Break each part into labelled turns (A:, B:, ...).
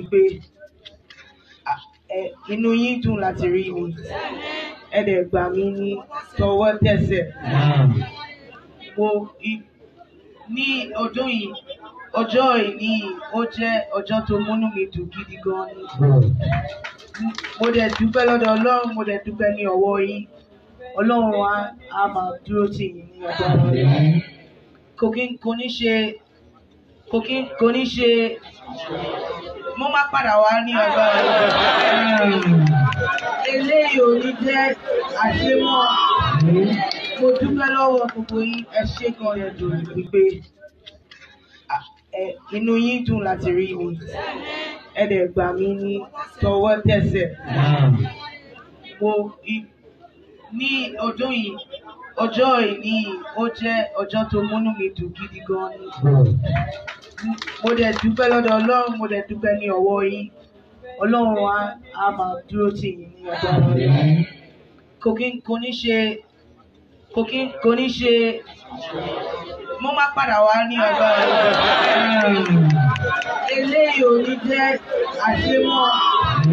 A: wípé à, ẹ, inú yín dùn láti rí mi ẹ dẹ̀ gbà mí ní tọwọ́ tẹsẹ̀ mo i- ní ọdún yìí ọjọ́ ìní yìí ó jẹ́ ọjọ́ tó múnú mi dùn gidi gan ni mo dẹ̀ dúpẹ́ lọ́dọ̀ ọlọ́run mo dẹ̀ dúpẹ́ ní ọwọ́ yín ọlọ́run á á máa dúró tì yín ní ọjọ́ ọlọ́run kò kí kò ní ṣe kò kí kò ní ṣe mo máa padà wá ní ọjọ́ ọlọ́run eléyìí ò ní jẹ́ àṣemọ́ mo dúpẹ́ lọ́wọ́ gbogbo yín ẹ ṣé gan ẹ dùn wípé à, ẹ, inú yín dùn láti rí mi ẹ dẹ̀ gbà mí ní tọwọ́ tẹsẹ̀ mo i- ní ọdún yìí ọjọ́ ìní yìí ó jẹ́ ọjọ́ tó múnú mi dùn gidi gan ni mo dẹ̀ dúpẹ́ lọ́dọ̀ ọlọ́run mo dẹ̀ dúpẹ́ ní ọwọ́ yín ọlọ́run á á máa dúró tì yín ní ọjọ́ ọlọ́run kò kí kò ní ṣe kò kí kò ní ṣe mo máa padà wá ní ọjọ́ ọlọ́run eléyìí ò ní jẹ́ àṣemọ́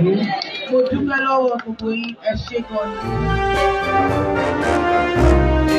A: mo dúpẹ́ lọ́wọ́ gbogbo yín ẹ ṣé gan ni.